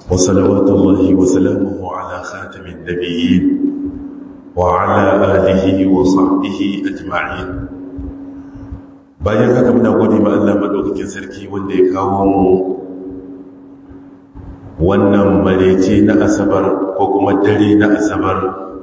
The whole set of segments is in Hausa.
وصلوات الله وسلامه على خاتم النبيين وعلى آله وصحبه أجمعين bayan haka muna gode ma Allah madaukakin sarki wanda ya kawo mu wannan marece na asabar ko kuma dare na asabar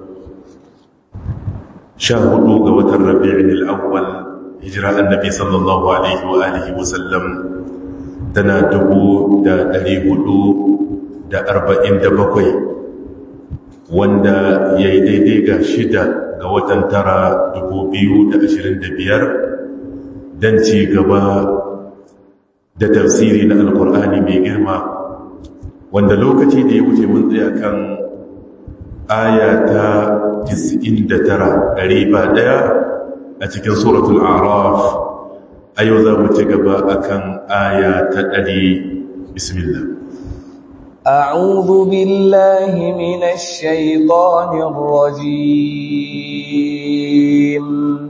sha hudu ga watan rabi'in al'awwal hijira annabi sallallahu alaihi wa alihi wa sallam tana dubu da dari hudu da arba'in da bakwai wanda ya yi daidai ga shida ga watan tara dubu biyu da ashirin da biyar don ci gaba da tafsiri na alkur'ani mai girma wanda lokaci da ya wuce mun tsaya kan aya ta 99 ɗari ba ɗaya a cikin suratul araf a yau za mu ci gaba akan aya ta ɗari bismillah أعوذ بالله من الشيطان الرجيم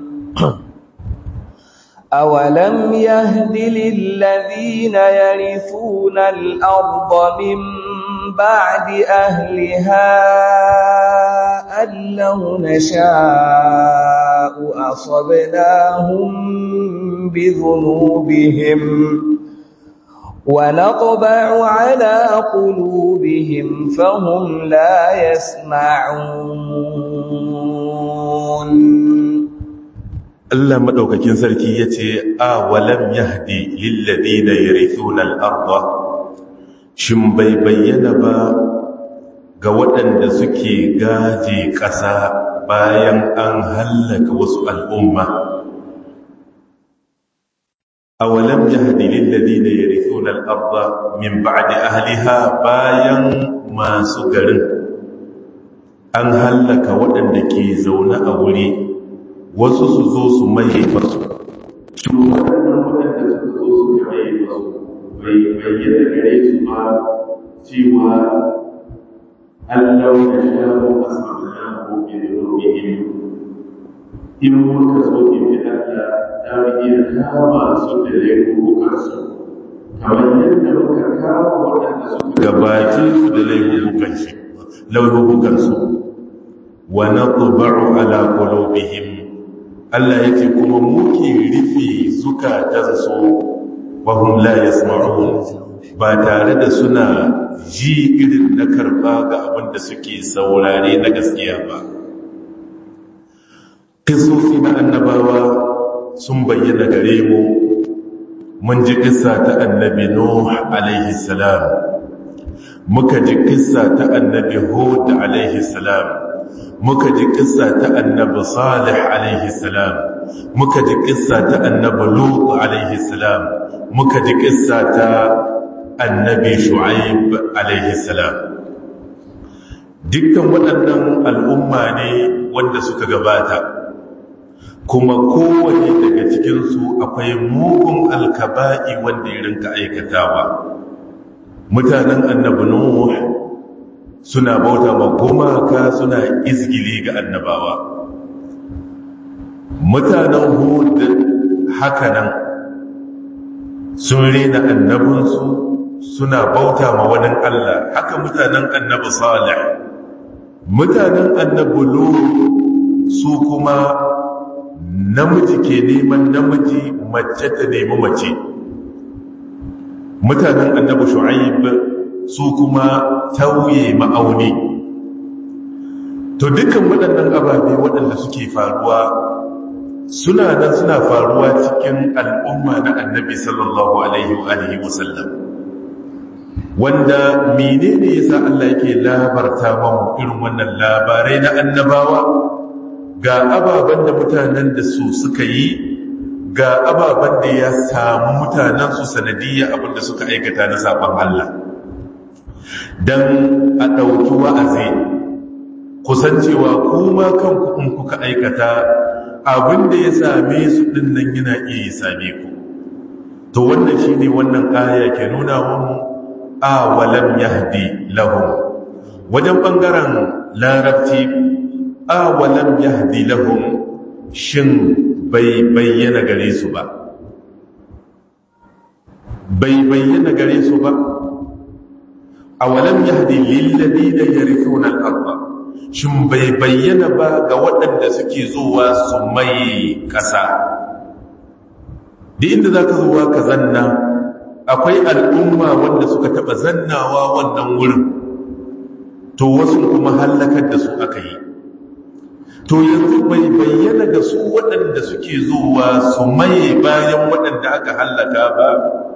أولم يهد للذين يرثون الأرض من بعد أهلها أن لو نشاء أصبناهم بذنوبهم ونطبع على قلوبهم فهم لا يسمعون Allah madaukakin sarki yace a walam yahdi lil ladina yarithuna al-ardha shin bai bayyana ba ga waɗanda suke gaje ƙasa bayan an hallaka wasu al'umma awalam yahdi lil ladina yarithuna al-ardha min ba'di ahliha bayan masu garin an hallaka waɗanda ke zaune a wuri wasu su zo su maye masu shi waɗannan waɗanda suka zo su maye masu bai bayyana gare su ba cewa Allah ya shawo asma'ana ko bi rubihim in muka zo in bi Allah ta bi iya kama su da laifukan su kamar yadda muka kama waɗanda suka gabace su da laifukan shi laifukan su wa natba'u ala qulubihim Allah ya ce kuma muke rufe zukatansu wahum la yasma'un ba tare da suna ji irin na karba ga abin da suke saurare na gaskiya ba kisosi na annabawa sun bayyana gare mu mun ji kissa ta annabi nuh alaihi salam muka ji kissa ta annabi hud alaihi salam muka ji kissa ta annabi salih alaihi salam muka ji kissa ta annabi lut alaihi salam muka ji kissa ta annabi shu'aib alaihi salam dukkan waɗannan al'umma ne wanda suka gabata kuma kowane daga cikinsu akwai mugun alkaba'i wanda ya rinka aikatawa mutanen annabi nuh suna bauta ma gumaka suna izgili ga annabawa mutanen hud hakanan sun rena annabinsu suna bauta ma wani Allah haka mutanen annabi salih mutanen annabi lut su kuma namiji ke neman namiji mace ta nemi mace mutanen annabi shu'aib su kuma tauye ma'auni to dukkan waɗannan ababe waɗanda suke faruwa suna nan suna faruwa cikin al'umma na annabi sallallahu alaihi wa alihi wasallam wanda menene yasa Allah yake labarta mamu irin wannan labarai na annabawa ga ababen da mutanen da su suka yi ga ababen da ya samu mutanen su sanadiyya abinda suka aikata na saban Allah don a ɗauki wa'azi kusancewa kuma kanku in kuka aikata abin da ya same su ɗin nan yana iya same ku to wannan shi ne wannan aya ke nuna wani a walam yahdi lahum wajen ɓangaren larabci a walam yahdi lahum shin bai bayyana gare su ba bai bayyana gare su ba awalam yahdi lil ladina yarithuna al-ardh shin bai bayyana ba ga waɗanda suke zuwa su mai ƙasa da inda za ka zuwa ka zanna akwai al'umma wanda suka taɓa zannawa wannan wurin to wasu kuma hallakar da su aka yi to yanzu bai bayyana ga su waɗanda suke zuwa su maye bayan waɗanda aka hallaka ba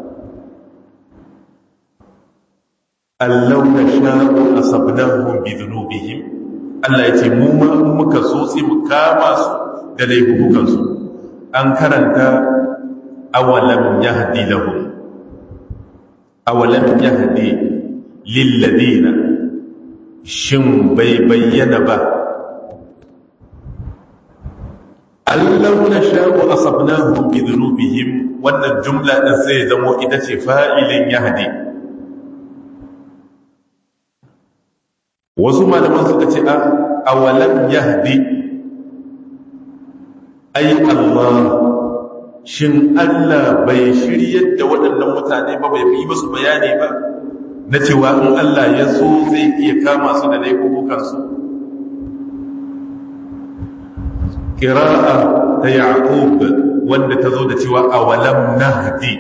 allau na sha'u a sabnahun bi zunubihim Allah ya ce mu ma muka so sai mu kama su da laifukansu an karanta awalam yahdi lahum awalam yahdi lil ladina shin bai bayyana ba allau na sha'u asabnahum bi dhunubihim wannan jumla din sai zamo ita ce fa'ilin yahdi wasu malaman suka ce a awalam yahdi ai Allah shin Allah bai shiryar da waɗannan mutane ba bai yi musu bayani ba na cewa in Allah ya so zai iya kama su da laifukansu ƙira'a ta yaƙub wanda ta zo da cewa awalam nahdi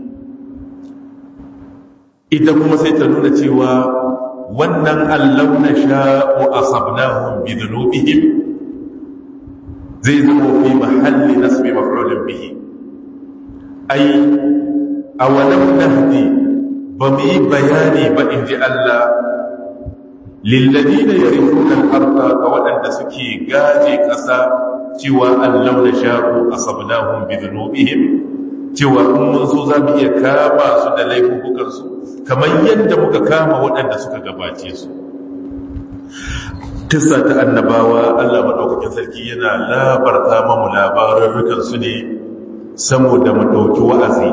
ita kuma sai ta nuna cewa wannan allau na sha'u asabnahum bi dhunubihim zai zama fi mahalli nasbi maf'ulin bihi ai awalam nahdi ba mu yi bayani ba in ji Allah lilladina yarithuna al-ardha ga waɗanda suke gaje ƙasa cewa allau na sha'u asabnahum bi dhunubihim cewa in mun so za mu iya kama su da laifukansu kamar yadda muka kama waɗanda suka gabace su kissa ta annabawa Allah maɗaukakin sarki yana labarta mamu labarurrukan su ne saboda mu ɗauki wa'azi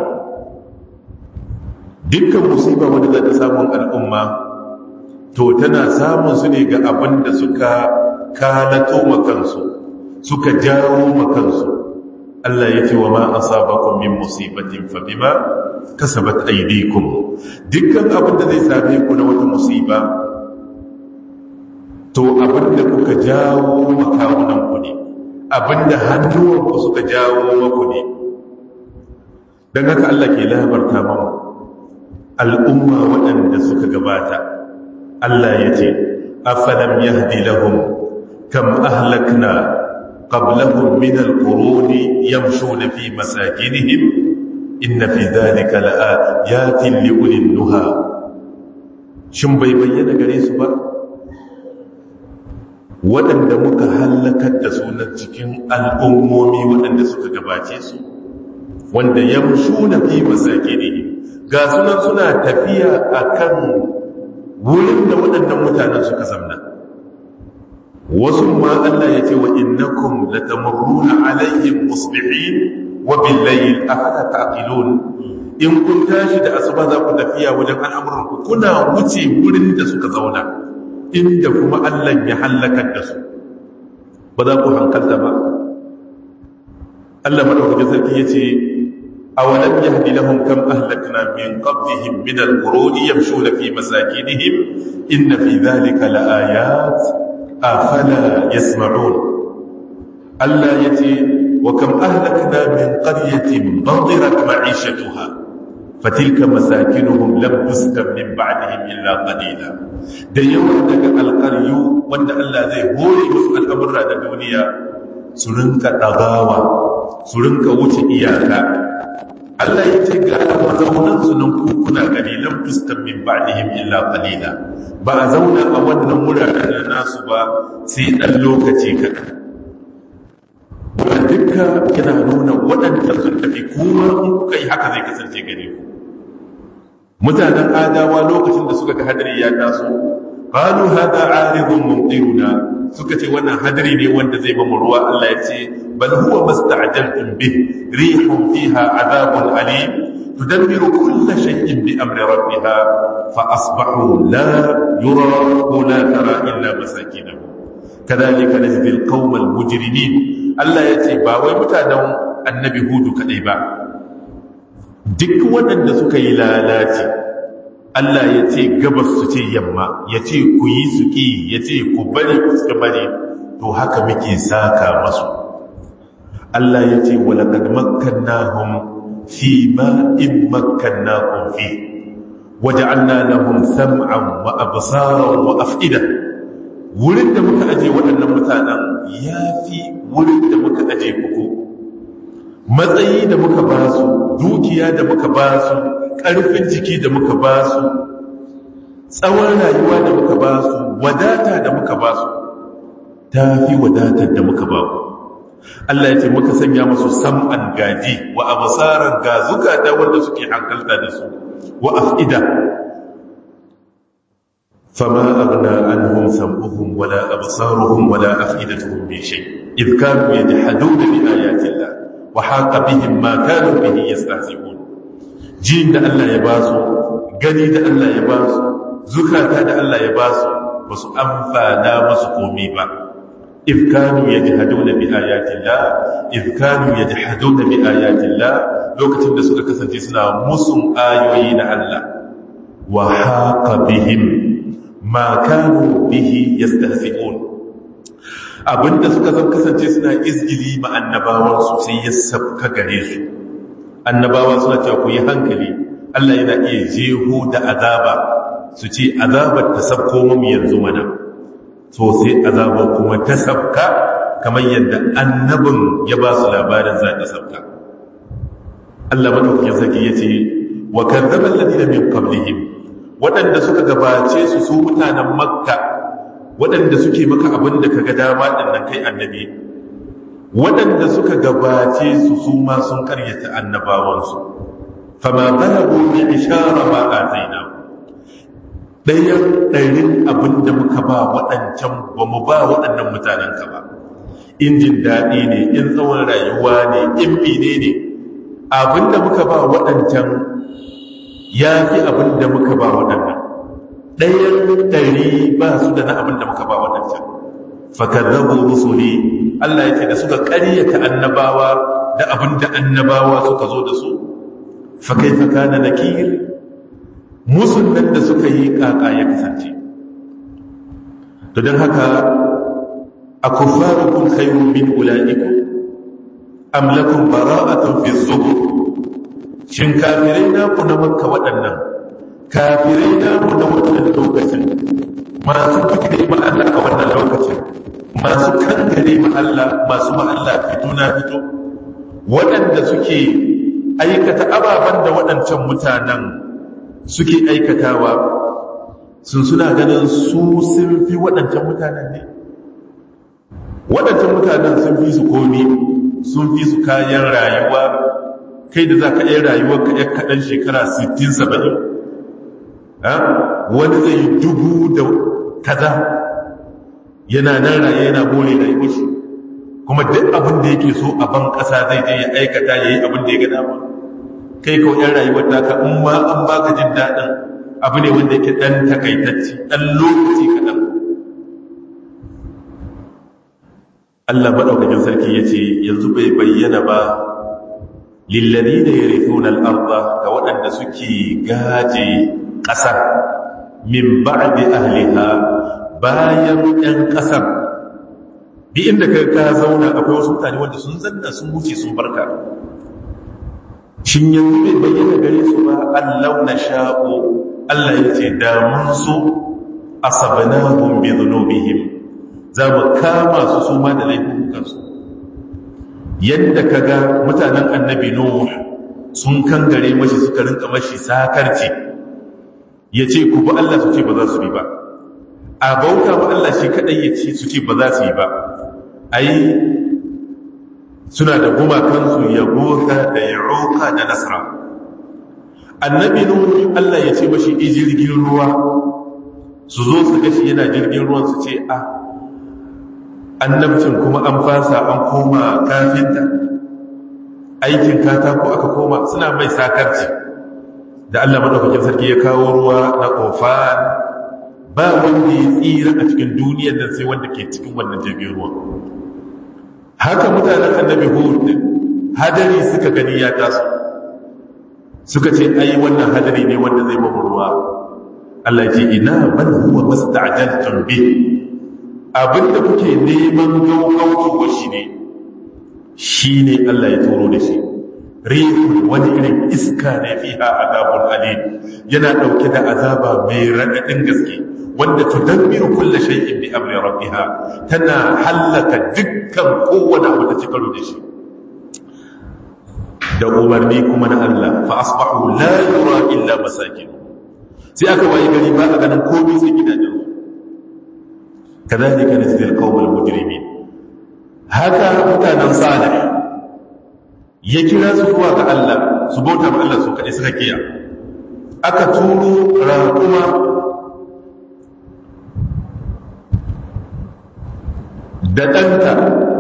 dukkan musiba wanda za ta samun al'umma to tana samun su ne ga abin da suka kalato makansu suka jawo makansu Allah ya ce wa ma asabakum min musibatin fa bima kasabat aydikum dukkan abin da zai same ku na wata musiba to abin da kuka jawo makawunan ku ne abin da hannuwan ku suka jawo maku ne dan haka Allah ke labarta mamu al'umma waɗanda suka gabata Allah ya ce afalam yahdi lahum kam ahlakna قبلهم من القرون يمشون في مساكنهم إن في ذلك لآيات لأولي النهى shin bai bayyana gare su ba waɗanda muka hallakar da sunan cikin al'ummomi waɗanda suka gabace su wanda yamshu na fi masake ne ga sunan suna tafiya a kan wurin da waɗannan mutanen suka zamna wasu ma Allah ya ce wa innakum latamurruna alaihim musbihin wa billayl afala taqilun in kun tashi da asuba za ku tafiya wajen al'amuran ku kuna wuce wurin da suka zauna inda kuma Allah ya halakar da su ba za ku hankalta ba Allah madaukakin sarki yace awalam yahdi lahum kam ahlakna min qablihim min al-quruni yamshuna fi masakinihim inna fi dhalika laayat afala yasma'un Allah yace wa kam ahlakna min qaryatin badirat ma'ishatuha fatilka masakinuhum lam tuskan min ba'dihim illa qalila da yawan daga alqaryu wanda Allah zai hore musu al'amura da duniya su rinka dagawa su rinka wuce iyaka Allah ya ce ga mazaunan su nan kuna gani lam tuskan min ba'dihim illa qalila ba a zauna a wannan wuraren da nasu ba sai dan lokaci kaɗan ba dukka yana nuna waɗanda sun tafi kuma in kuka yi haka zai kasance gare ku mutanen adawa lokacin da suka ga hadari ya taso qalu hada aridun mumtiruna suka ce wannan hadari ne wanda zai ba mu ruwa Allah ya ce bal huwa masta'jaltum bih rihun fiha adabun alim tudammiru kull shay'in bi amri rabbiha fa asbahu la yura wa la tara illa masakinahum kadhalika najzi alqawma almujrimin Allah ya ce ba wai mutanen annabi hudu kadai ba duk waɗanda suka yi lalaci Allah ya ce gabas su ce yamma ya ce ku yi su ƙi ya ce ku bari ku suka bari to haka muke saka masu Allah ya ce walaƙad makkannahum fi ma in makkannahum fi waja'alna lahum sam'an wa absaran wa af'ida wurin da muka aje waɗannan mutanen yafi wurin da muka aje kuku matsayi da muka ba su dukiya da muka ba su ƙarfin jiki da muka ba su tsawon rayuwa da muka ba su wadata da muka ba su ta fi wadatar da muka ba ku Allah ya ce muka sanya masu sam'an gaji wa abasaran ga zukata wanda suke hankalta da su wa af'ida fama aghna anhum sam'uhum wala absaruhum wala af'idatuhum min shay idh kanu yajhaduna bi ayati Allah wa haqa bihim ma kanu bihi yastahzi'un jin da Allah ya ba su gani da Allah ya ba su zukata da Allah ya ba su ba su amfana masu komi ba if kanu yajhaduna bi ayatillah if kanu yajhaduna bi ayatillah lokacin da suka kasance suna musun ayoyi na Allah wa haqa bihim ma kanu bihi yastahzi'un abinda suka zan kasance suna izgili ma annabawan su sai ya sabka gare su annabawa suna cewa ku yi hankali Allah yana iya jeho da azaba su ce azabar ta sabko mu yanzu mana so sai azabar kuma ta sabka kamar yadda annabin ya ba su labarin za ta sabka Allah madaukakin sarki ya ce wa kadzaba alladhina min qablihim waɗanda suka gabace su su mutanen makka waɗanda suke maka abin da kaga dama dinnan kai annabi waɗanda suka gabace su su ma sun karyata annabawansu fama balagu bi ishara ma ataina ɗayan ɗarin abin da muka ba waɗancan ba mu ba waɗannan mutanen ka ba in jin daɗi ne in tsawon rayuwa ne in mine ne abin da muka ba waɗancan ya fi abin da muka ba waɗannan ɗayan ɗari ba su da na abin da muka ba waɗancan fakadzabu rusuli Allah yake da suka ƙaryata annabawa da abin da annabawa suka zo da su fa kaifa kana nakir musun nan da suka yi kaka ya kasance to dan haka akufarukum khayrun min ulaikum am lakum bara'atun fi zubur shin kafirai na ku na makka waɗannan kafirai na ku na wannan lokacin masu fikire ma Allah a wannan lokacin masu kankare ma Allah masu ma Allah fito na fito waɗanda suke aikata ababen da waɗancan mutanen suke aikatawa sun suna ganin su sun fi waɗancan mutanen ne waɗancan mutanen sun fi su komi sun fi su kayan rayuwa kai da za ka yi rayuwar ka ya kaɗan shekara 60-70 wani zai yi dubu da kaza yana nan raye yana more rayuwar shi kuma duk abin da yake so a ban ƙasa zai je ya aikata ya yi abin da ya gada ba kai kawai yan rayuwar taka in ma an baka jin daɗin abu ne wanda yake ɗan takaitacci ɗan lokaci kaɗan Allah maɗaukakin sarki ya ce yanzu bai bayyana ba lillari da ya rufe al'arba ga waɗanda suke gaje ƙasar min ba'di ahliha bayan ɗan ƙasar bi inda ka ka zauna akwai wasu mutane wanda sun zanna sun wuce sun barka shin yanzu bai bayyana gare su ba Allah na sha'o Allah ya ce da mun so asabnahum bi dhunubihim za mu kama su su ma da laifukansu yadda kaga mutanen annabi nuh sun kangare mashi suka rinka mashi sakarci ya ce ku bi Allah su ce ba za su bi ba a bauta ba Allah shi kadai ya ce su ce ba za su yi ba ai suna da gumakansu ya gota da ya roka da nasara annabi nuhu Allah ya ce mashi jirgin ruwa su zo su gashi yana jirgin ruwan su ce a annabcin kuma an fasa an koma kafinta aikin katako aka koma suna mai sakarci da Allah madaukakin sarki ya kawo ruwa na kofan ba wanda ya tsira a cikin duniyar nan sai wanda ke cikin wannan jirgin ruwa haka mutanen annabi hud hadari suka gani ya taso suka ce ai wannan hadari ne wanda zai mamu ruwa Allah ce ina bal huwa masta'jaltum bi abinda kuke neman gaugauwa shi ne shine Allah ya turo da shi rihun wani irin iska ne fiha azabun alim yana dauke da azaba mai radadin gaske wanda tudammiru kulli shay'in bi amri rabbiha tana halaka dukkan kowane abu da cikaro da shi da umarni kuma na Allah fa asbahu la yura illa masakin sai aka waye gari ba a ganin komai sai gidajen su kadhalika najzi alqawmal mujrimin haka mutanen salih ya kira su zuwa ga Allah su bauta ma Allah su kaɗai suka kiya aka turo raƙuma da ɗanta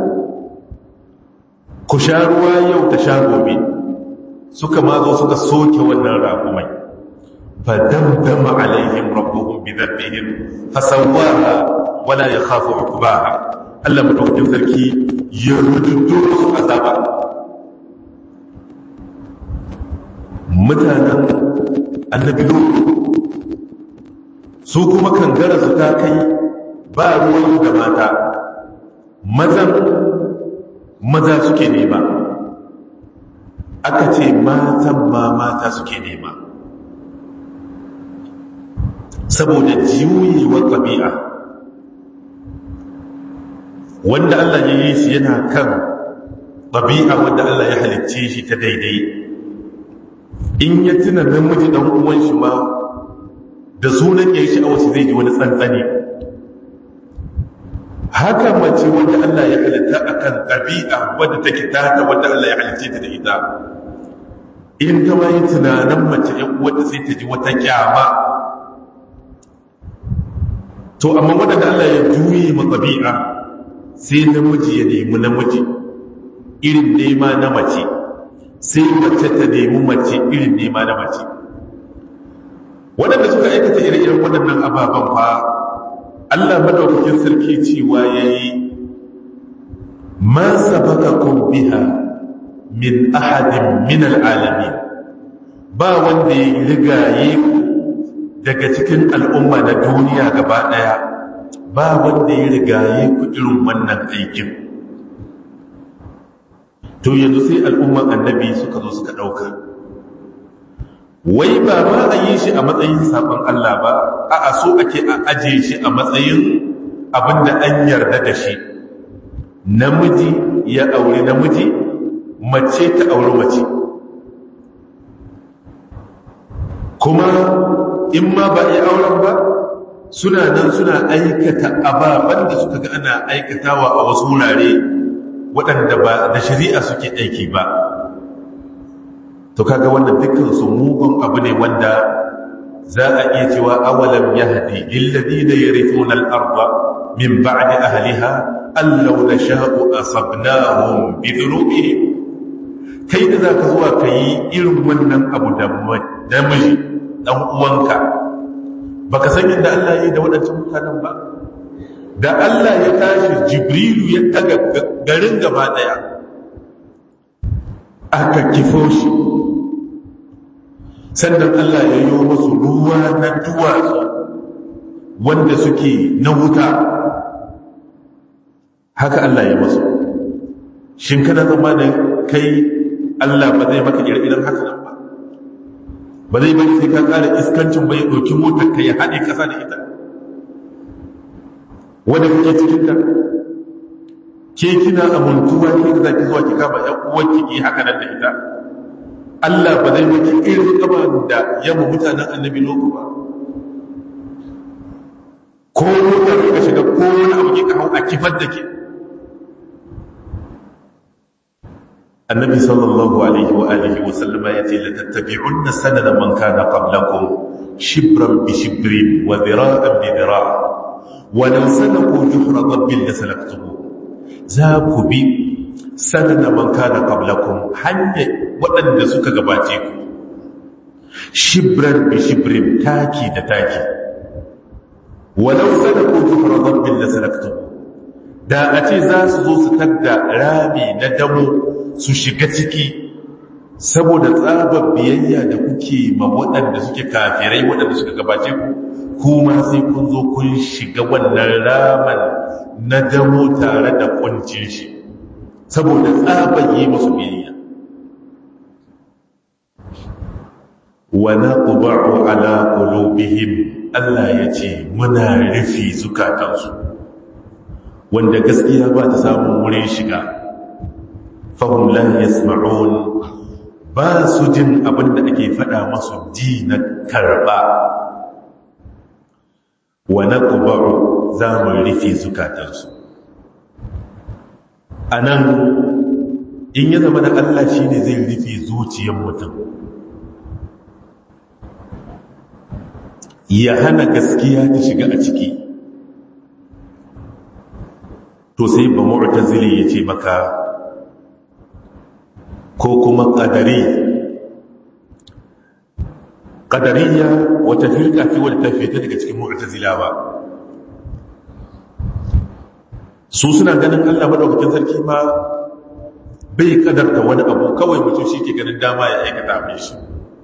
ku sha ruwa yau ta sha gobe suka ma zo suka soke wannan raƙumai فدمدم عليهم ربهم بذنبهم فسواها ولا يخاف عقباها Allah madaukakin sarki ya rududu su azaba mutanen annabi su kuma kangara su ta kai ba ruwan da mata mazan maza suke nema aka ce matan ma mata suke nema saboda juyewar ɗabi'a wanda Allah ya yi shi yana kan ɗabi'a wanda Allah ya halicce shi ta daidai in ya tuna namiji ɗan uwan shi ma da sunan ya yi sha'awar shi zai ji wani tsantsani haka mace wanda Allah ya halitta a kan ɗabi'a wadda take tata wanda Allah ya halicce ta da ita in ta ma yi tunanin mace ‘yan wadda sai ta ji wata kyama to amma waɗanda Allah ya juye ma ɗabi'a sai namiji ya nemi namiji irin nema na mace sai mace ta nemi mace irin nema na mace waɗanda suka aikata ire-iren waɗannan ababen fa Allah madaukakin sarki cewa ya yi ma sabaka biha min ahadin min al'alami ba wanda ya rigaye ku daga cikin al'umma na duniya gaba ɗaya ba wanda ya rigaye ku irin wannan aikin to yanzu sai al'umman annabi suka zo suka ɗauka wai ba ma a yi shi a matsayin sabon Allah ba a a so ake a aje shi a matsayin abinda an yarda da shi namiji ya auri namiji mace ta auri mace kuma in ma ba yi auren ba suna nan suna aikata ababen da suka ga ana aikatawa a wasu wurare waɗanda ba da shari'a suke aiki ba to kaga wannan dukkan su mugun abu ne wanda za a iya cewa awalam yahdi lilladheena yarithuna al-ardha min ba'di ahliha allau nasha'u asabnahum bi dhunubihim kai da zaka zuwa kai irin wannan abu da namiji dan uwanka baka san yadda Allah ya yi da waɗancan mutanen ba da Allah ya tashi jibrilu ya daga garin gaba daya aka kifo shi sannan Allah ya yi musu ruwa na duwatsu wanda suke na wuta haka Allah ya masu shin kana zama da kai Allah ba zai maka ire-iren haka nan ba ba zai bari sai ka ƙara iskancin bai ɗauki motar ka ya haɗe ƙasa da ita wadda kuke cikin ta ke kina amintuwa ke za ki zuwa ki kama ƴan uwanki ki haka nan da ita Allah ba zai maki irin kama da yamma mutanen annabi loku ba ko motar ka shiga ko wani abu ki ka hau a kifar da ke النبي صلى الله عليه وآله وسلم يتي لتتبعن سنن من كان قبلكم شبرا بشبر وذراعا بذراع ولو سلكوا جحر ضب لسلكته ذاك بي سنن من كان قبلكم حني وأن سك غباتيكم شبرا بشبر تاكي دتاكي ولو سلكوا جحر ضب لسلكته da a ce za su zo su tadda rami na damo su shiga ciki saboda tsabar biyayya da kuke ma waɗanda suke kafirai waɗanda suka gabace ku kuma sai kun zo kun shiga wannan raman na damo tare da kuncin shi saboda tsabar yi musu biyayya wa naqba'u ala qulubihim Allah yace muna rufi zukatansu wanda gaskiya ba ta samun wurin shiga fahim la yasma'un ba su jin abin da ake faɗa masu ji na karɓa wa na ƙubaru za mu rufe zukatansu a nan in ya zama da Allah shi ne zai rufe zuciyar mutum ya hana gaskiya ta shiga a ciki to sai ba mu'tazili ya ce maka ko kuma ƙadari ƙadariya wata firka fi wadda ta fita daga cikin mu'tazilawa su suna ganin Allah madaukakin sarki ma bai kadarta wani abu kawai mutum shi ke ganin dama ya aikata abin shi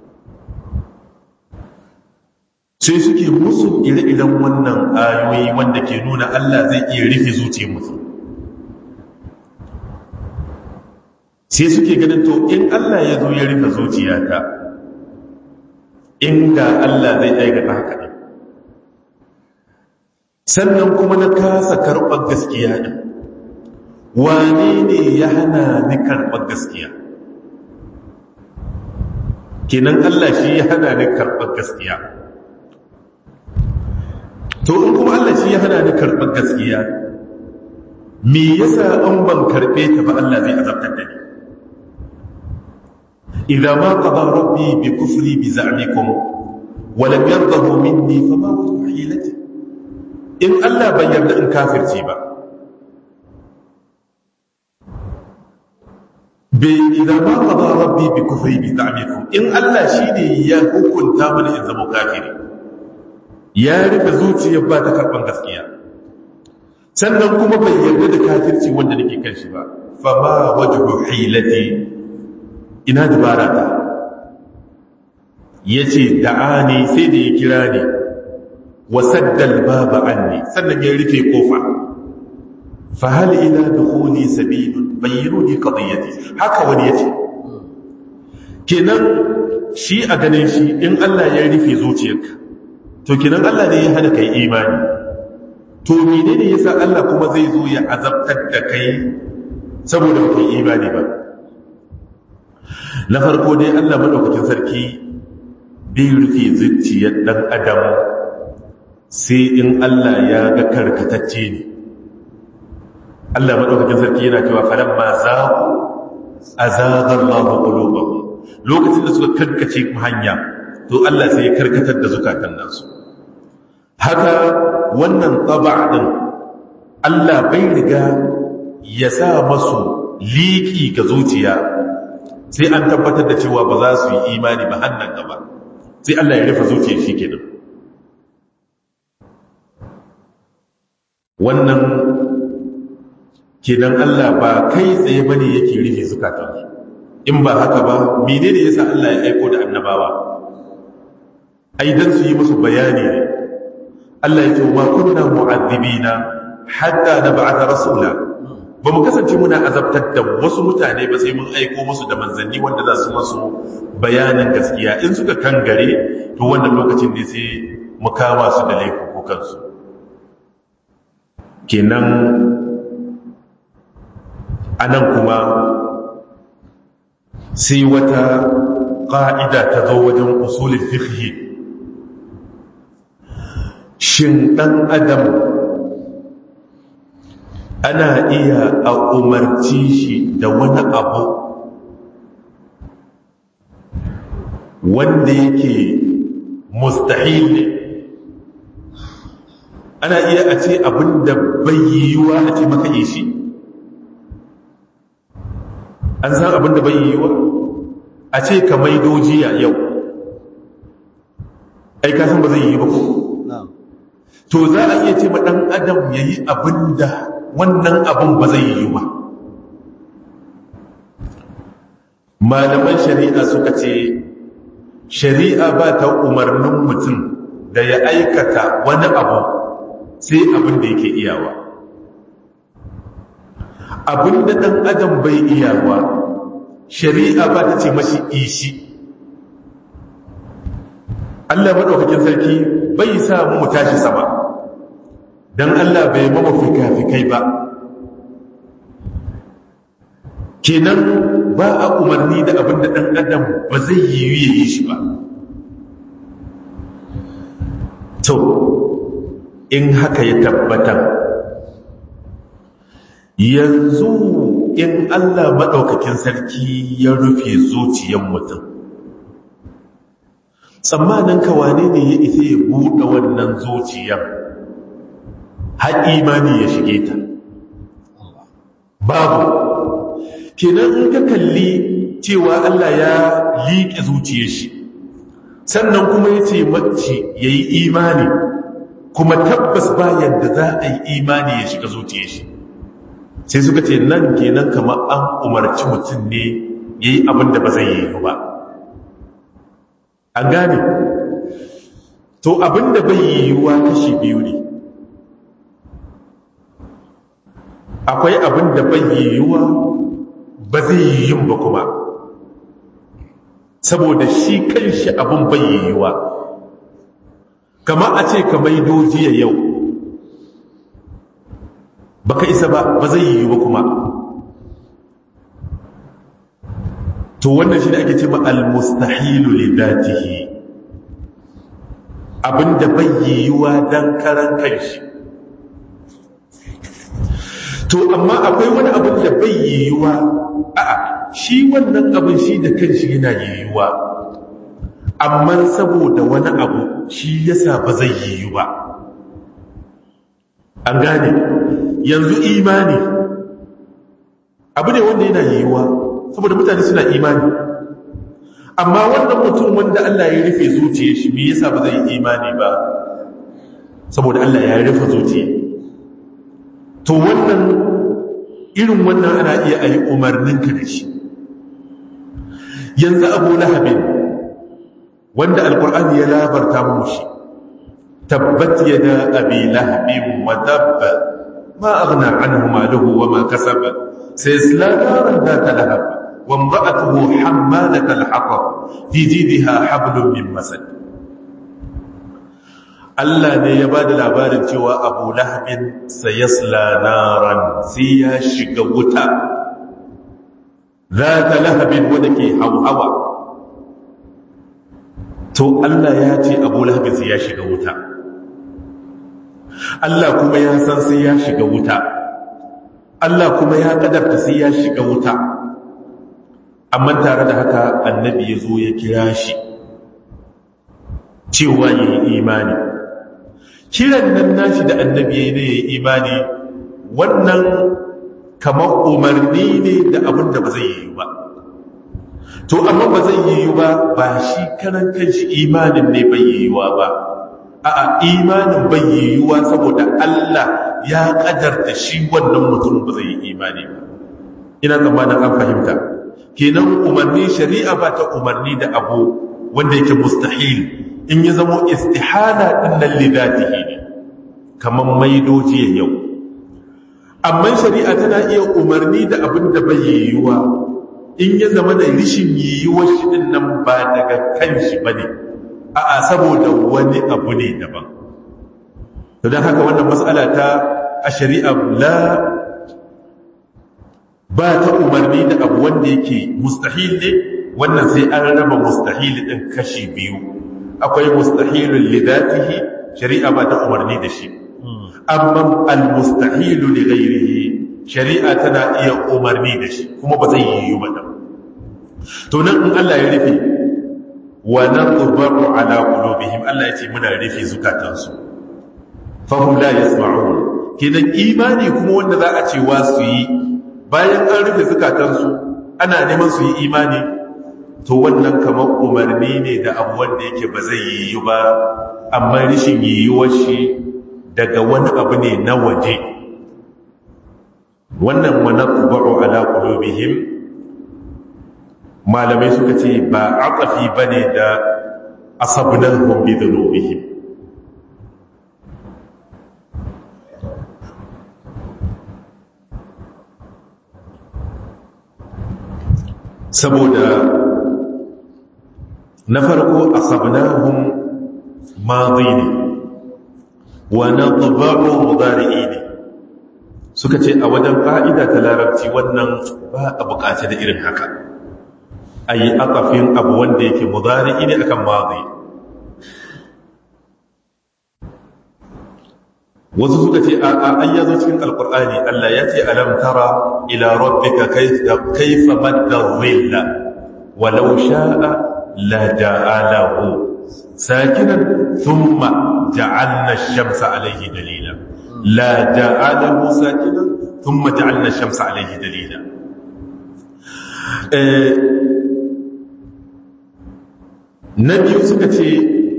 sai suke musu ire-iren wannan ayoyi wanda ke nuna Allah zai iya rufe zuciyar mutum sai suke ganin to in Allah ya zo ya rufe zuciyata inda Allah zai aikata haka ne sannan kuma na kasa karɓar gaskiya ɗin wane ne ya hana ni karɓar gaskiya kenan Allah shi ya hana ni karɓar gaskiya to in kuma Allah shi ya hana ni karɓar gaskiya me yasa an ban karɓe ta ba Allah zai azabtar da ni إذا ما قضى ربي بكفري بزعمكم ولم يرضه مني فما وجه حيلتي إن ألا بيّن إن كافر تيبا إذا ما قضى ربي بكفري بزعمكم إن ألا شيني يهوكن تامن إن زمو كافري يا رب زوجي يبا تكربان gaskiya sannan kuma bai yarda da kafirci wanda nake kan shi ba fa ma wajhu hilati ina dubara ta ya ce da'ani sai da ya kira ne wasaddal baba anni sannan ya rufe kofa fahal ila dukhuli sabilun bayyinuni qadiyati haka wani yace kenan shi a ganin shi in Allah ya rufe zuciyarka to kenan Allah ne ya hana kai imani to menene yasa Allah kuma zai zo ya azabtar da kai saboda kai imani ba na farko dai Allah madaukakin sarki bai rufe zuciyar dan adam sai in Allah ya ga karkatacce ne Allah madaukakin sarki yana cewa falamma zaqu azaga Allahu qulubahum lokacin da suka karkace hanya to Allah sai ya karkatar da zukatan nasu haka wannan taba din Allah bai riga ya sa masu liki ga zuciya sai an tabbatar da cewa ba za su yi imani ba hannan gaba sai Allah ya rufe zuciya shi kenan wannan kenan Allah ba kai tsaye bane yake rufe zukatan in ba haka ba menene yasa Allah ya aiko da annabawa ai dan su yi musu bayani ne Allah ya ce ma kunna mu'adhibina hatta nab'atha rasula ba mu kasance muna azabtar da wasu mutane ba sai mun aiko musu da manzanni wanda za su masu bayanin gaskiya in suka kangare to wannan lokacin ne sai mu kama su da laifukansu kenan anan kuma sai wata ƙa'ida ta zo wajen usulin fiqhi shin ɗan adam ana iya a umarci shi da wani abu wanda yake mustahil ne ana iya a ce abin da bai yiwuwa a ce maka yi shi an san abin da bai yiwuwa a ce ka maido jiya yau ai kasan ba zai yi ba ko to za a iya ce ma ɗan adam ya yi abin da wannan abin ba zai yi ba malaman shari'a suka ce shari'a ba ta umarnin mutum da ya aikata wani abu sai abin da yake iyawa abin da ɗan adam bai iyawa shari'a ba ta ce mashi ishi Allah maɗaukakin sarki bai sa mu tashi sama don Allah bai mama fika-fikai ba kenan ba a umarni da abin da ɗan adam ba zai yi ya yi shi ba to in haka ya tabbatar yanzu in Allah maɗaukakin sarki ya rufe zuciyar mutum tsammanin wane ne ya isa ya buɗe wannan zuciyar har imani ya shige ta babu kenan in ka kalli cewa Allah ya liƙe zuciyar shi sannan kuma ya ce mace ya yi imani kuma tabbas bayan da za a yi imani ya shiga zuciyar shi sai suka ce nan kenan kamar an umarci mutum ne ya yi abin da ba zai yi ba an gane to abin da bai yiwuwa kashi biyu ne akwai abin da bai yiwuwa ba zai yi yin ba kuma saboda shi kanshi abin bai yiwuwa kama a ce ka maido jiya yau baka isa ba ba zai yiwu ba kuma to wannan shi ne ake ce ma al-mustahilu li dhatihi abinda bai yiwuwa dan karan kanshi to amma akwai wani abin da bai yiwuwa a'a shi wannan abin shi da kanshi yana yiwuwa amma saboda wani abu shi yasa ba zai yiwu ba an gane yanzu imani abu ne wanda yana yiwuwa saboda mutane suna imani amma wannan mutum wanda Allah ya rufe zuciya shi me yasa ba zai yi imani ba saboda Allah ya rufe zuciya to wannan irin wannan ana iya ayi umarninka da shi yanzu abu lahabin wanda alkur'ani ya labarta mu shi tabbat yada abi lahabin wa dabba ma aghna anhu maluhu wa ma kasaba sayasla naran dhata lahab wa imra'atuhu hammalat al-hatab fi jidha hablum min masad Allah ne ya ba da labarin cewa abu lahabin sayasla naran sai ya shiga wuta za ta lahabin wadda ke hawa to Allah ya ce abu lahabin sai ya shiga wuta Allah kuma ya san sai ya shiga wuta Allah kuma ya kadarta sai ya shiga wuta amma tare da haka annabi ya zo ya kira shi cewa ya yi imani kiran nan nashi da annabi ya yi ne ya yi imani wannan kamar umarni ne da abin da ba zai yi ba to amma ba zai yi ba ba shi karan kanshi imanin ne bai yiwuwa ba a'a imanin bai yiwuwa saboda Allah ya kadarta shi wannan mutum ba zai yi imani ba ina tsammanin an fahimta kenan umarni shari'a ba ta umarni da abu wanda yake mustahil in ya zamo istihala din nan lidatihi ne kamar maidoji yau amma shari'a tana iya umarni da abin da bai yiwuwa in ya zama da rishin yiwuwar shi din nan ba daga kan shi bane a'a saboda wani abu ne daban to dan haka wannan mas'ala ta a shari'a la ba ta umarni da abu wanda yake mustahil ne wannan sai an raba mustahil din kashi biyu akwai mustahilun lidatihi shari'a ba ta umarni da shi amma al-mustahilu li ghairihi shari'a tana iya umarni da shi kuma ba zai yi ba da to nan in Allah ya rufe wa nadbaru ala qulubihim Allah ya ce muna rufe zukatansu fa hum la yasma'un kidan imani kuma wanda za a ce wa su yi bayan an rufe zukatansu ana neman su yi imani to wannan kamar umarni ne da abu wanda yake ba zai yiwu ba amma rishin yiwuwar shi daga wani abu ne na waje wannan wani kubaru ala kulubihim malamai suka ce ba aqafi bane da asabnahum bi dhunubihim saboda na farko asabnahum madi ne wa nadba'u mudari'i ne suka ce a wajen ƙa'ida ta larabci wannan ba a buƙaci da irin haka a yi akafin abu wanda yake mudari'i ne akan madi wasu suka ce a ayyazo cikin alkur'ani Allah ya ce alam tara ila rabbika kayfa madda dhilla walau sha'a la ja'alahu sakinan thumma ja'alna ash-shamsa alayhi dalila la ja'alahu sakinan thumma ja'alna ash-shamsa alayhi dalila eh nabi suka ce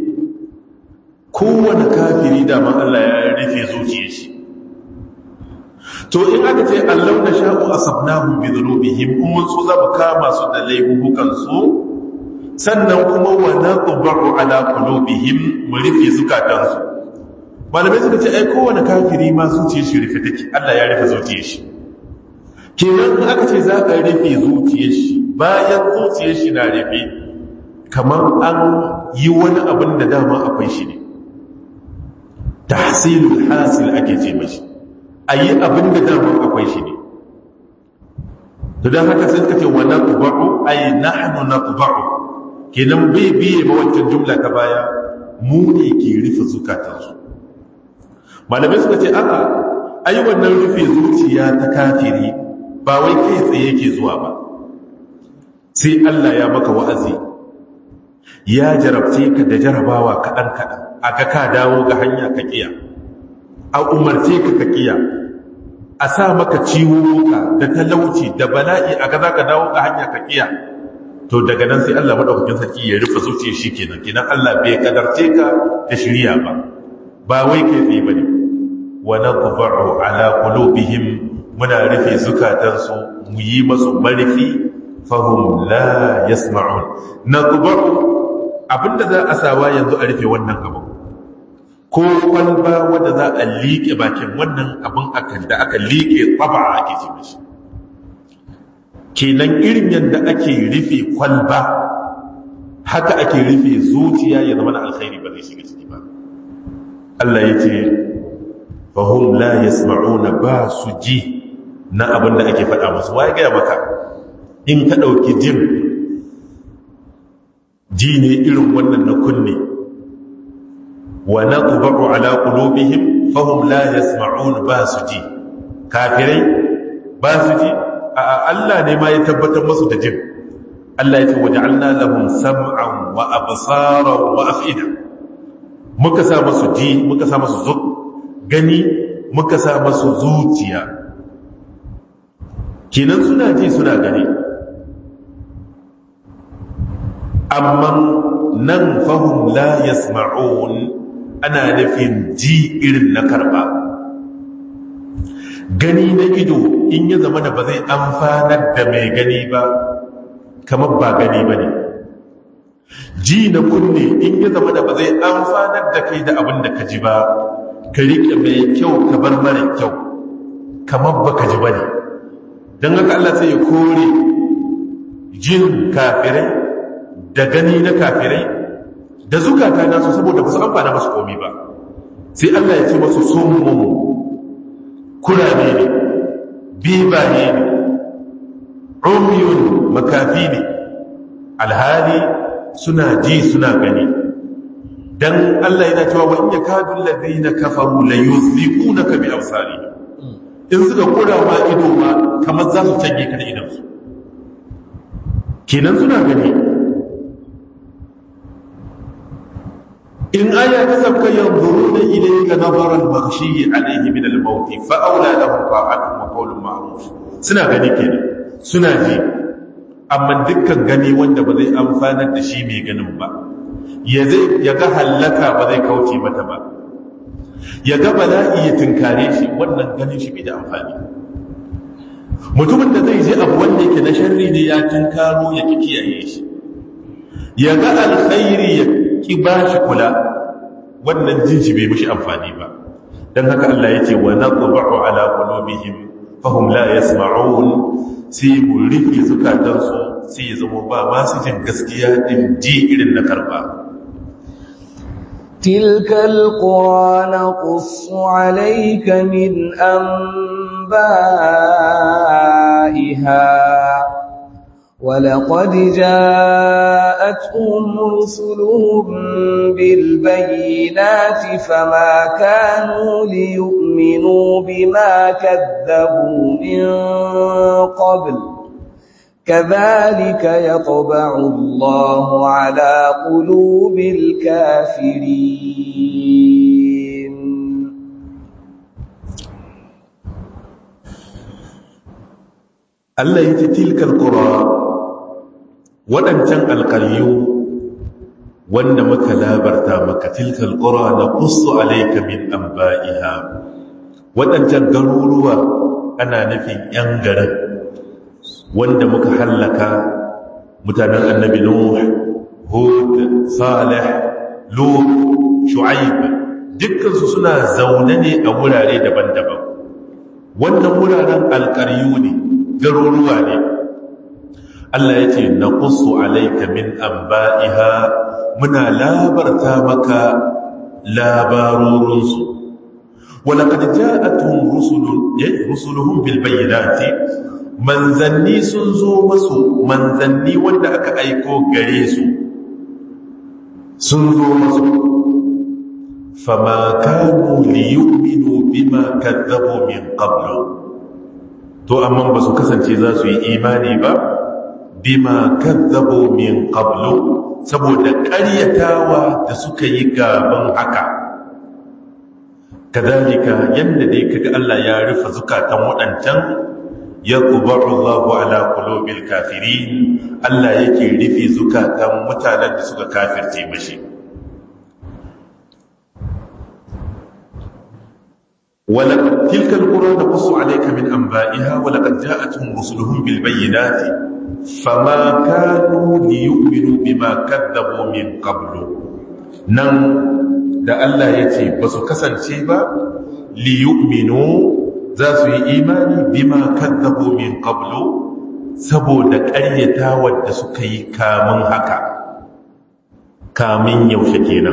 kowane kafiri daman Allah ya rufe zuciyar shi to in aka ce Allah na sha'u asabnahum bi dhunubihim in mun so za mu kama su da laifukan su sannan kuma wa nadba'u ala qulubihim mu rufe zukatan su malamai suka ce ai kowane kafiri ma zuciyar shi rufe take Allah ya rufe zuciyar shi kenan in aka ce za ka rufe zuciyar shi bayan zuciyar shi na rufe kamar an yi wani abin da dama akwai shi ne tahsilul hasil ake ce mashi ayi abin da dama akwai shi ne to dan haka sai kace wa natba'u ay nahnu natba'u kenan bai biye ma wancan jumla ta baya mu ne ke rufe zukatan su malamai suka ce a'a ai wannan rufe zuciya ta kafiri ba wai kai tsaye yake zuwa ba sai Allah ya maka wa'azi ya jarabce ka da jarabawa kaɗan kaɗan aka ka dawo ga hanya ka kiya a umarce ka ka kiya a sa maka ciwuka da talauci da bala'i a ga za ka dawo ga hanya ka kiya to daga nan sai Allah madaukakin sarki ya rufe zuciyar shi kenan kenan Allah bai kadarce ka da shirya ba ba wai kai tsaye bane wa nadba'u ala qulubihim muna rufe zukatansu mu yi masu marfi fahum la yasma'un nadba'u abinda za a sawa yanzu a rufe wannan abu ko kwalba wadda za a liƙe bakin wannan abin akan da aka liƙe tsaba ake ce mashi kenan irin yadda ake rufe kwalba haka ake rufe zuciya ya zama na alkhairi ba zai shiga ciki ba Allah ya ce fahim la yasma'una ba su ji na abin da ake faɗa musu waye gaya maka in ka ɗauki jin ji ne irin wannan na kunne wa natba'u ala qulubihim fahum la yasma'un ba su ji kafirai ba su ji a Allah ne ma ya tabbatar musu da jin Allah ya ce waja'alna lahum sam'an wa absaran wa af'ida muka sa musu ji muka sa musu zuk gani muka sa musu zuciya kinan suna ji suna gani amma nan fahim la yasma'un ana nufin ji irin na karba gani na ido in ya zama da ba zai amfanar da mai gani ba kamar ba gani ba ne ji na kunne in ya zama da ba zai amfanar da kai da abin da ka ji ba ka riƙe mai kyau ka bar mara kyau kamar ba ka ji ba ne don haka Allah sai ya kore jin kafirai da gani na kafirai da zukata nasu saboda ba su amfana masu komi ba sai Allah ya ce masu summun kurame ne bibaye ne umyun makafi ne alhali suna ji suna gani dan Allah yana cewa wa in yakadu alladhina kafaru la yuzliqunaka bi absarihim in suka kura ma ido ma kamar za su canje ka da idansu kenan suna gani in aya ta sabka yanzuruna ilayka nazara al-maghshi alayhi min al-maut fa awla lahum ta'atun wa qawlun ma'ruf suna gani kenan suna ji amma dukkan gani wanda ba zai amfanar da shi mai ganin ba ya zai ya ga halaka ba zai kauce mata ba ya ga bala'i ya tunkare shi wannan ganin shi bai da amfani mutumin da zai je abu wanda yake na sharri ne ya tunkaro ya ki kiyaye shi ya ga alkhairi ya ki bashi kula wannan jinshi bai mishi amfani ba dan haka Allah yace wa naqba'u ala qulubihim fahum la yasma'un sai mu rufe zukatansu sai ya zama ba masu jin gaskiya din ji irin na karba تلك القرى نقص عليك من أنبائها ولقد جاءتهم رسلهم بالبينات فما كانوا ليؤمنوا بما كذبوا من قبل كذلك يطبع الله على قلوب الكافرين Allah ya ce tilkal qura waɗancan alƙaryu wanda muka labarta maka tilkal qura na qussu alayka min anba'iha waɗancan garuruwa ana nufin yan garin wanda muka hallaka mutanen annabi nuh hud salih lut shu'aib dukkan su suna zaune ne a wurare daban-daban wannan wuraren alƙaryu ne garuruwa ne Allah ya ce na ƙusu alaika min amba'iha muna labarta maka labarorinsu walaƙar ja'atun rusuluhun bilbayyanati manzanni sun zo masu manzanni wanda aka aiko gare su sun zo masu fama kanu liyu'minu bima kadzabu min qablu to amma ba su kasance za su yi imani ba bima kazzabu min qablu saboda ƙaryatawa da suka yi gaban haka kadalika yanda dai kaga Allah ya rufe zukatan waɗancan yaqba'u Allahu ala qulubil kafirin Allah yake rufe zukatan mutanen da suka kafirce mashi ولقد تلك القرى نقص عليك من أنبائها ولقد جاءتهم رسلهم بالبينات فما كانوا ليؤمنوا بما كذبوا من قبل نن da Allah ya ce ba su kasance ba liyu'minu za su yi imani bima kadzabu min qablu saboda ƙaryatawar da suka yi kamun haka kamun yaushe kenan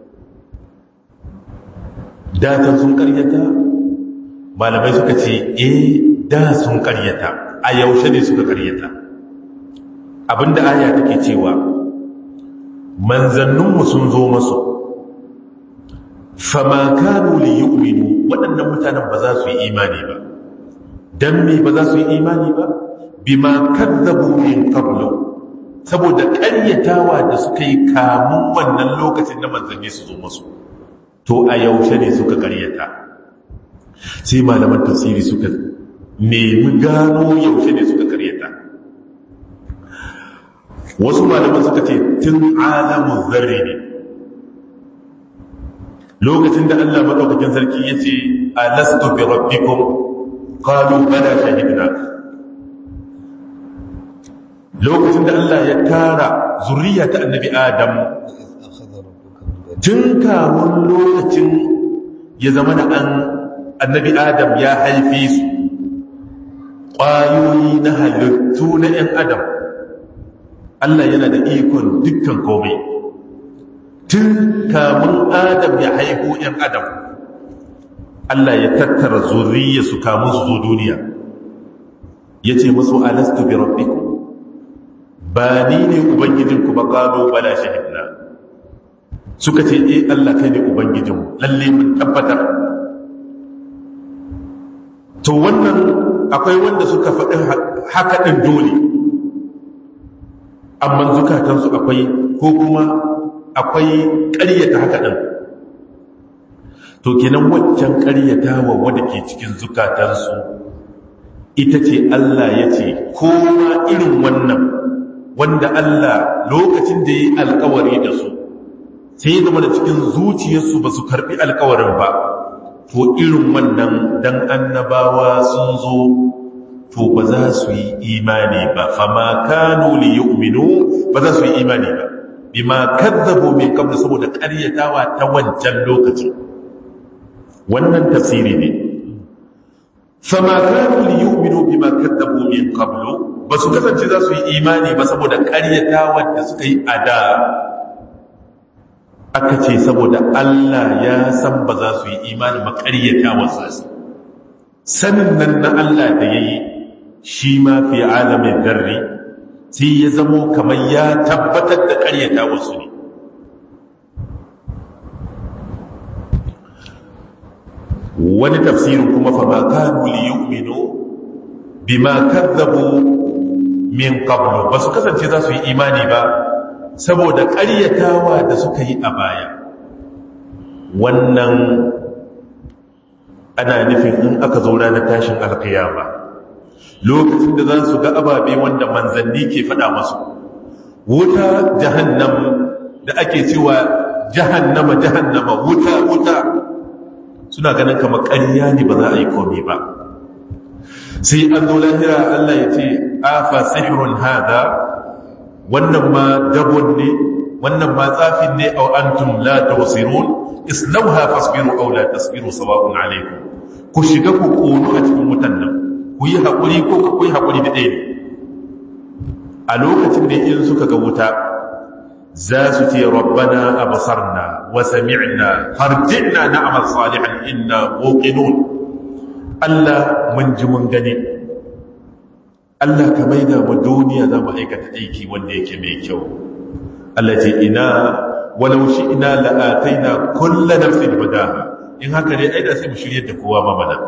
datan sun karyata malamai suka ce eh da sun karyata a yaushe ne suka karyata abinda aya take cewa manzanninmu sun zo masu fama kanu li yu'minu waɗannan mutanen ba za su yi imani ba dan me ba za su yi imani ba bima kadzabu min qablu saboda ƙaryatawa da suka yi kamun wannan lokacin da manzanni su zo masu to a yaushe ne suka karyata sai malaman tafsiri suka nemi gano yaushe ne suka karyata wasu malaman suka ce tun alamun zarri ne lokacin da Allah maɗaukakin sarki ya ce alastu bi rabbikum qalu bala shahidna lokacin da Allah ya tara zuriya ta annabi Adam tun kamun lokacin ya zama na an annabi adam ya haife su ƙwayoyi na halittu na 'yan adam Allah yana da ikon dukkan komai tun kamun adam ya haihu 'yan adam Allah ya tattara zuriya su kamun su zo duniya ya ce masu alastu bi rabbiku ba ni ne ubangijinku ba ƙalo bala shahidna suka ce eh Allah kai ne ubangijinmu lalle mun tabbatar to wannan akwai wanda suka faɗi haka ɗin dole amma zukatansu akwai ko kuma akwai ƙaryata haka ɗin to kenan waccan ƙaryatawa wadda ke cikin zukatansu ita ce Allah ya ce kowa irin wannan wanda Allah lokacin da ya yi alkawari da su sai ya zama da cikin zuciyarsu ba su karbi alkawarin ba to irin wannan dan annabawa sun zo to ba za su yi imani ba fama kanu li yu'minu ba za su yi imani ba bima kadzabu min qabl saboda ƙaryatawa ta wancan lokaci wannan tafsiri ne fama kanu li yu'minu bima kadzabu min qabl ba su kasance za su yi imani ba saboda ƙaryatawa da suka yi a da aka ce saboda Allah ya san ba za su yi imani ba ƙaryatawa su sanin nan na Allah da yayi shi ma fi alamin darri sai ya zamo kamar ya tabbatar da karyata wasu ne wani tafsirin kuma fa ma kanu li yu'minu bima kadzabu min qablu ba su kasance za su yi imani ba saboda karyatawa da suka yi a baya wannan ana nufin in aka zo ranar tashin alkiyama lokacin da za su ga ababe wanda manzanni ke faɗa masu wuta jahannam da ake cewa jahannama jahannama wuta wuta suna ganin kamar ƙarya ne ba za a yi komi ba sai an zo lahira Allah ya ce afa sihirun hada wannan ma dabon ne wannan ma tsafin ne au antum la tawsirun islauha fasbiru aw la tasbiru sawa'un alaykum ku shiga ku kono a cikin wutan nan ku yi haƙuri ko ku yi haƙuri da ɗaya ne a lokacin da in suka ga wuta za su ce rabbana abasarna wa sami'na harjinna na'mal salihan inna muqinun Allah mun ji mun gane Allah ka maida mu duniya za mu aikata aiki wanda yake mai kyau Allah ce ina walau shi ina la'ataina kullu nafsin hudaha in haka ne ai da sai mu shirye da kowa ma mana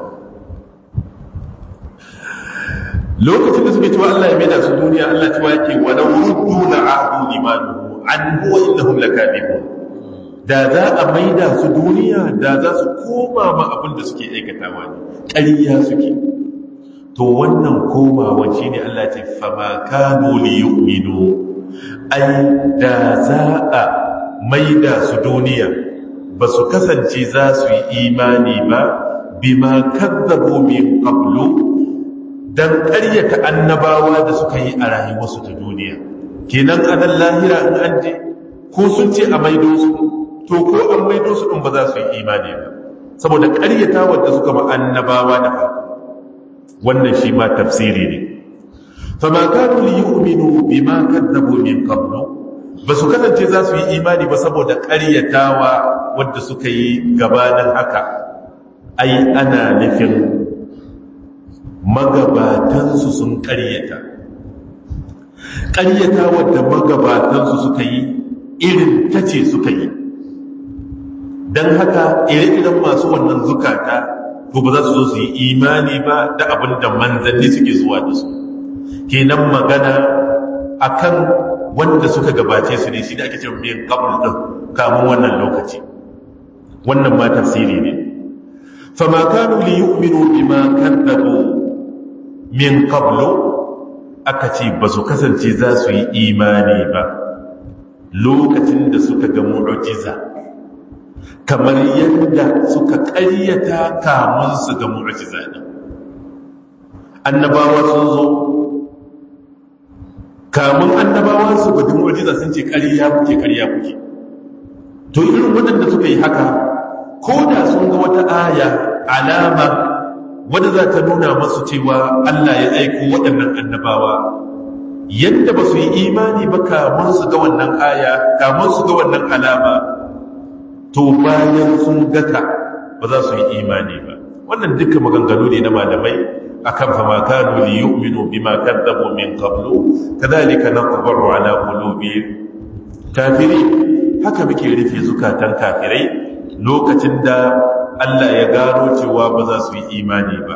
lokacin da suke cewa Allah ya maida su duniya Allah cewa yake wa law ruddu la'adu limanu an huwa innahum lakadibun da za a maida su duniya da za su koma ma abin da suke aikatawa ne ƙarya suke to wannan komawa shine Allah ce fa ma kanu li yu'minu ai da za a maida su duniya ba su kasance za su yi imani ba bima kadzabu min qablu dan ƙaryata annabawa da suka yi a rayuwarsu ta duniya kenan anan lahira in an je ko sun ce a maido su to ko an maido su din ba za su yi imani ba saboda ƙaryata wanda suka ba annabawa da farko wannan shi ma tafsiri ne fama kanu li yu'minu bima kadzabu min qablu ba su kasance za su yi imani ba saboda ƙaryatawa wadda suka yi gabanin haka ai ana nufin magabatansu sun ƙaryata ƙaryata wadda magabatansu suka yi irin ta ce suka yi don haka ire-iren masu wannan zukata to ba za su zo su yi imani ba da abin da manzanni suke zuwa da su kenan magana akan wanda suka gabace su ne shi da ake cewa biyan kabul din kamun wannan lokaci wannan ma tafsiri ne fama kanu li yu'minu bima kadzabu min qablu aka ce ba su kasance za su yi imani ba lokacin da suka ga mu'jiza kamar yadda suka ƙaryata kamun su ga mu'jiza din annabawa sun zo kamun annabawa su ga mu'jiza sun ce ƙarya kuke ƙarya kuke to irin waɗanda suka yi haka ko da sun ga wata aya alama wadda za ta nuna masu cewa Allah ya aiko waɗannan annabawa yadda ba su yi imani ba kamun su ga wannan aya kamun su ga wannan alama to bayan sun gata ba za su yi imani ba wannan duka maganganu ne na malamai akan fa ma kanu li yu'minu bima kadzabu min qablu kadhalika naqbaru ala qulubi kafiri haka muke rufe zukatan kafirai lokacin da Allah ya gano cewa ba za su yi imani ba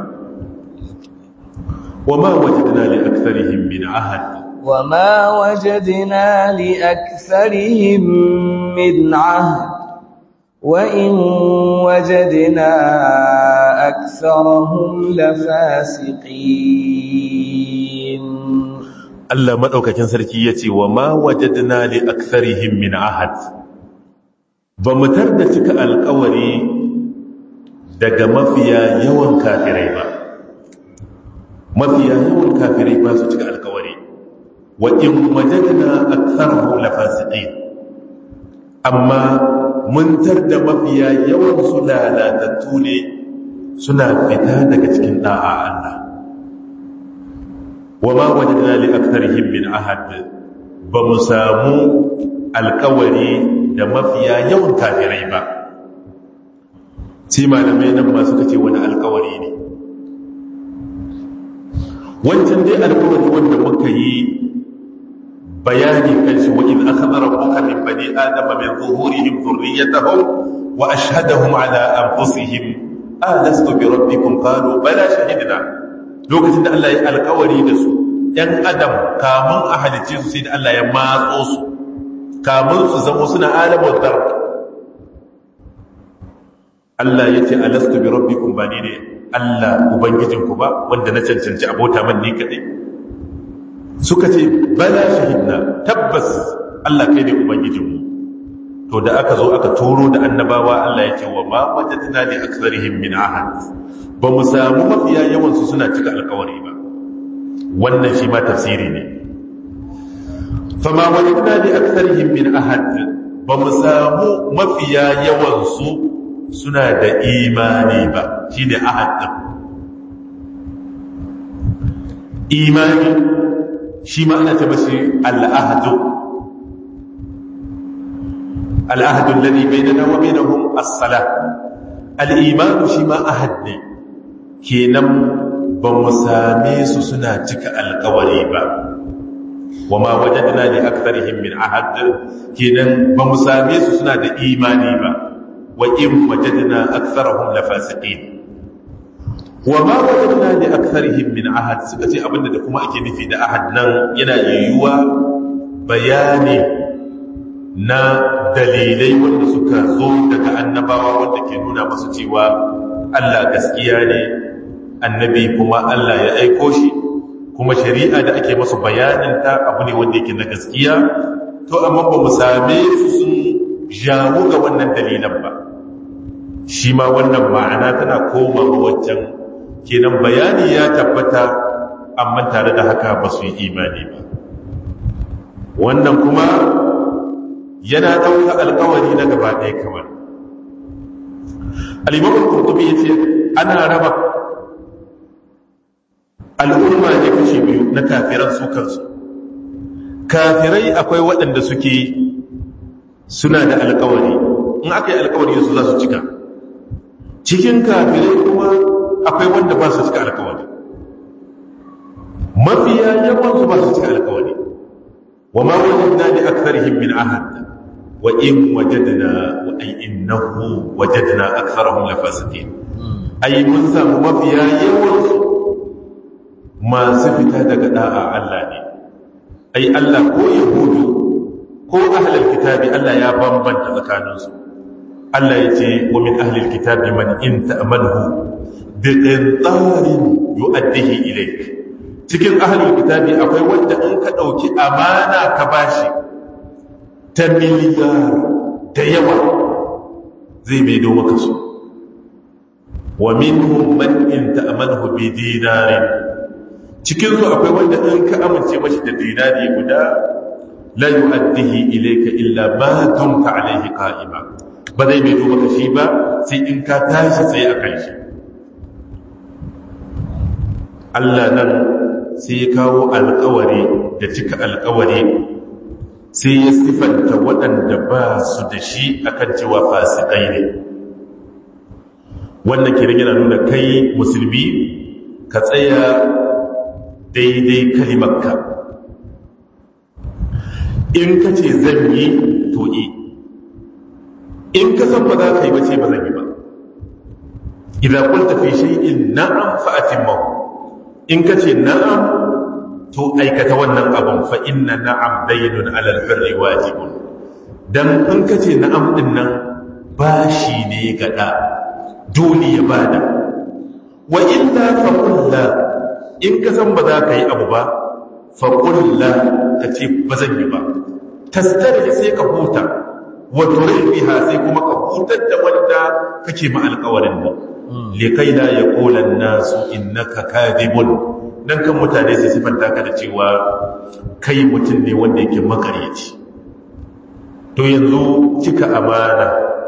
وما وجدنا لأكثرهم من عهد وما وجدنا لأكثرهم من عهد وإن وجدنا أكثرهم لفاسقين Allah maɗaukakin sarki ya ce wa ma wajadna li aktharihim min ahad ba mu da cika alkawari daga mafiya yawan kafirai ba mafiya yawan kafirai ba su cika alkawari wa in wajadna aktharahum lafasiqin amma mun da mafiya yawan su lalatattu ne suna fita daga cikin da'a Allah wa ma wajadna li aktharihim min ahad ba mu samu alkawari da mafiya yawan kafirai ba sai malamai nan ma suka ce wani alkawari ne wancan dai alkawari wanda muka yi bayani kan shi wa in akhadha rabbuka min bani adama min zuhurihim dhurriyyatahum wa ashhadahum ala anfusihim alastu bi rabbikum qalu bala shahidna lokacin da Allah ya alkawari da su ‘yan adam kamun a halice su sai da Allah ya matso su kamun su zama suna alamun dar Allah ya ce alastu bi rabbikum ba ni ne Allah ubangijinku ba wanda na cancanci abota man ni kaɗai suka ce bala shahidna tabbas Allah kai ne ubangijinmu to da aka zo aka turo da annabawa Allah ya ce wa ma wajadna li aktharihim min ahad ba mu samu mafiya yawan su suna cika alkawari ba wannan shi ma tafsiri ne fama wajadna li aktharihim min ahad ba mu samu mafiya yawan su suna da imani ba shine ahad din imani shi ma ana ce mashi al-ahdu al-ahdu alladhi bainana wa bainahum as-salah al-iman shi ma ahad ne kenan ba mu same su suna cika alkawari ba wa ma wajadna li aktharihim min ahad kenan ba mu same su suna da imani ba wa in wajadna aktharahum lafasiqin wa ma wajadna li aktharihim min ahad suka ce abinda da kuma ake nufi da ahad nan yana yiwuwa bayani na dalilai wanda suka zo daga annabawa wanda ke nuna masu cewa Allah gaskiya ne annabi kuma Allah ya aiko shi kuma shari'a da ake masu bayaninta abu ne wanda yake na gaskiya to amma ba mu same su sun jawo ga wannan dalilan ba shi ma wannan ma'ana tana komawa waccan kenan bayani ya tabbata amma tare da haka ba su yi imani ba wannan kuma yana ɗauka alkawari na gaba ɗaya kamar alimamun kurtubi ya ce ana raba al'umma ne kashi biyu na kafiran su kansu kafirai akwai waɗanda suke suna da alkawari in aka yi alkawari su za su cika cikin kafirai kuma akwai wanda ba su cika alkawari mafiya yawan su ba su cika alkawari wa ma wajadna li aktharihim min ahad wa in wajadna wa ay innahu wajadna aktharahum lafasiqin ay mun samu mafiya yawan su masu fita daga da'a Allah ne ai Allah ko yahudu ko ahlul kitabi Allah ya bambanta tsakaninsu Allah ya ce wa min ahlil kitabi man in ta'manhu bi qintarin yu'addihi ilayk cikin ahlul kitabi akwai wanda in ka dauki amana ka bashi ta miliyar da yawa zai mai do maka su wa minhum man in ta'manhu bi dinarin cikin su akwai wanda in ka amince mashi da dinari guda la yu'addihi ilayka illa ma dumta alayhi qa'ima ba zai mai duba shi ba sai in ka tashi tsaye a kan shi Allah nan sai ya kawo alkawari da cika alkawari sai ya sifanta waɗanda ba su da shi akan cewa fasikai ne wannan kiran yana nuna kai musulmi ka tsaya daidai kalimarka in ka ce zan yi to yi in ka san ba za ka yi bace ba zan yi ba idan kulta fi shay'in na'am fa atimma in ka ce na'am to aikata wannan abun fa inna na'am daynun 'ala al-birri wajibun dan in ka ce na'am din nan bashi ne ga da dole ya bada wa illa fa kullu in ka san ba za ka yi abu ba fa kullu ka ce ba zan yi ba tastarji sai ka huta wato biha sai kuma ka hutar da wanda kake ma alƙawarin nan likai la yaqula an-nasu innaka kadhibun dan kan mutane su sifanta ka da cewa kai mutum ne wanda yake makaryaci to yanzu cika amana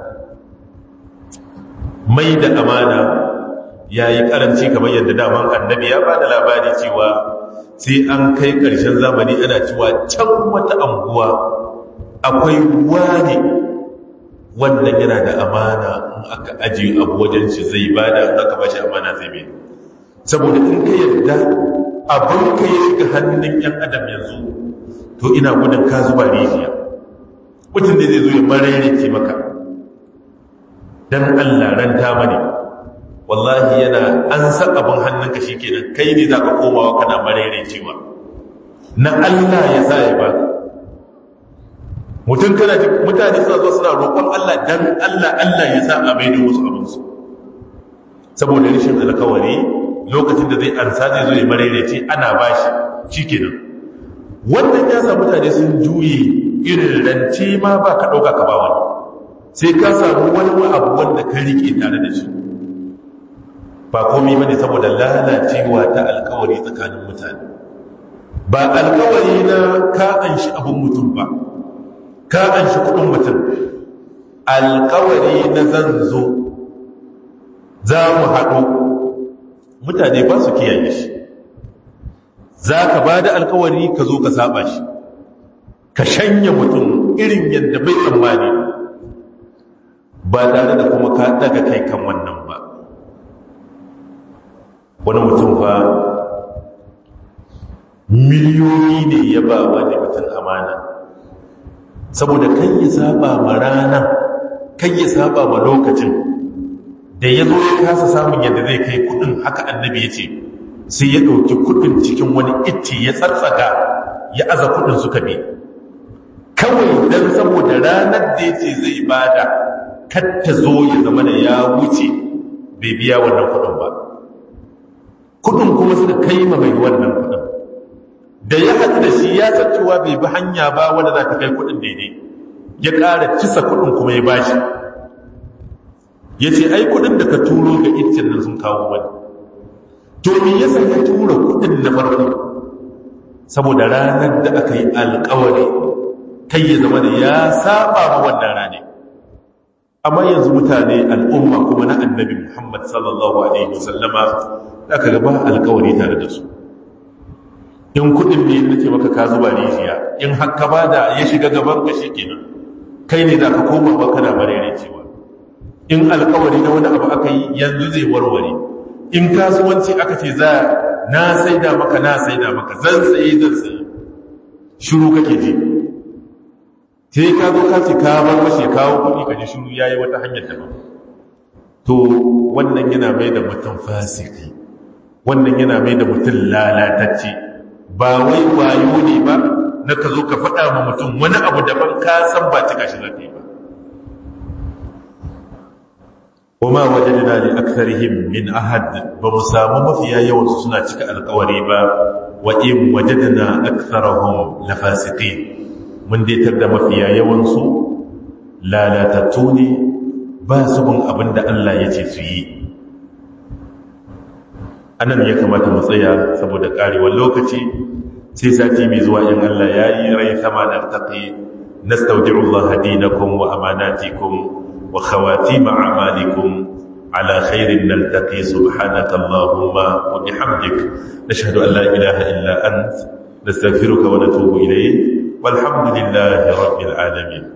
mai da amana ya yi karanci kamar yadda daman annabi ya ba da labari cewa sai an kai ƙarshen zamani ana cewa can wata anguwa akwai wani wannan yana da amana in aka ajiye abu wajen shi zai ba da in aka ba shi amana zai mai saboda in ka yadda abin ka ya shiga hannun yan adam yanzu to ina gudun ka zuba rijiya mutum da zai zo ya mararece maka don allah ranta mani wallahi yana an san abin hannunka shi kenan kai ne za ka komawa kana mararecewa na allah ya sa ya ba mutum kana mutane suna zo suna roƙon allah don allah allah ya sa a mai da wasu abinsu saboda rashin alkawari lokacin da zai ansa zai zo ya mararece ana bashi shi kenan wannan ya sa mutane sun juye irin rance ma ba ka ɗauka ka ba wani sai ka samu wani abu wanda ka riƙe tare da shi ba komi ba ne saboda lalacewa ta alkawari tsakanin mutane ba alkawari na ka an shi abin mutum ba ka an shi kudin mutum alkawari na zan zo za mu haɗu mutane ba su kiyaye shi za ka ba da alkawari ka zo ka saba shi ka shanya mutum irin yadda bai tsammani ba tare da kuma ka daga kai kan wannan ba wani mutum fa miliyoyi ne ya ba wani mutum amana saboda kan ya saba ma rana kan ya saba ma lokacin da ya zo ya kasa samun yadda zai kai kudin haka annabi ya ce sai ya ɗauki kudin cikin wani itti ya tsatsaga ya aza kudin suka bi kawai don saboda ranar da ya ce zai bada katta zo ya zama da ya wuce bai biya wannan kudin ba kudin kuma suka kai ma mai wannan kudin da ya haɗu da shi ya san cewa bai bi hanya ba wanda za ta kai kudin daidai ya ƙara cisa kudin kuma ya bashi ya ce ai kudin da ka turo ga iccen nan sun kawo wani to me yasa ya tura kudin na farko saboda ranar da aka yi alkawari kai ya zama da ya saba ma wannan rane amma yanzu mutane al'umma kuma na annabi muhammad sallallahu alaihi wasallama da aka gaba alkawari tare da su in kudin ne na ce maka ka zuba rijiya in haka ba da ya shiga gaban ka shi kenan kai ne za ka koma ba kana marere cewa in alkawari na wani abu aka yi yanzu zai warware in kasuwanci aka ce za na saida maka na saida maka zan saye zan saye shiru kake ji sai ka zo ka ce ka bar mashi kawo kuɗi ka ji shiru yayi wata hanyar daban to wannan yana mai da mutum fasiki wannan yana mai da mutum lalatacce ba wai wayo ne ba na ka zo ka faɗa ma mutum wani abu daban ka san ba cika shi zai ba وما وجدنا لأكثرهم من أحد بمسام مفيا يوم سنة cika alƙawari ba وإن وجدنا أكثرهم لفاسقين mun daitar da mafiya yawansu lalatattu ne ba su bin abin da Allah ya ce su yi anan ya kamata mu tsaya saboda karewar lokaci sai sati mai zuwa in Allah ya yi rai sama da taƙi nastaudi'u Allah dinakum wa amanatikum wa khawatim a'malikum على خير نلتقي سبحانك اللهم وبحمدك نشهد أن لا إله إلا أنت نستغفرك ونتوب إليك والحمد لله رب العالمين